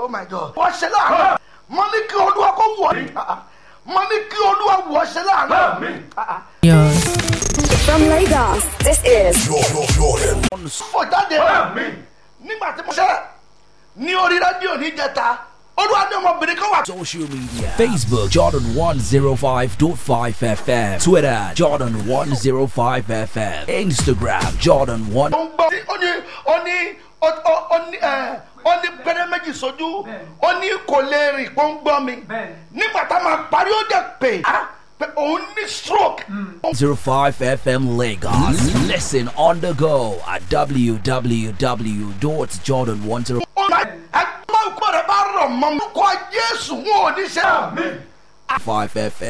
oh my god wọ́n ṣe láàánú mo ní kí olúwa kó wọ̀ ní mo ní kí olúwa wọ̀ ṣe láàánú. From Lagos, this is fò jáde nígbà tí mo ṣe ní orí rédíò níjẹta olúwa ní ọmọbìnrin kan wà. Social media Facebook Jordan 105.5 FM Twitter Jordan 105 FM Instagram Jordan 1 ó ń gbọ́ ó ní ó ní ó- ó- ó ní ẹ̀, ó ní pẹ́rẹ́ méjì sójú ó ní kò lè rìn kó ń gbọ́ mi nígbà tá a máa parí ó dẹ̀ pé á pé òun ní stroke. 05 FM Lagos Listen on the go at www.jordan105 ó máa ẹgbẹ́ òkú rẹ̀ bá rọ̀ mọ́ mi kó jésù wọn ò ní ṣe. FM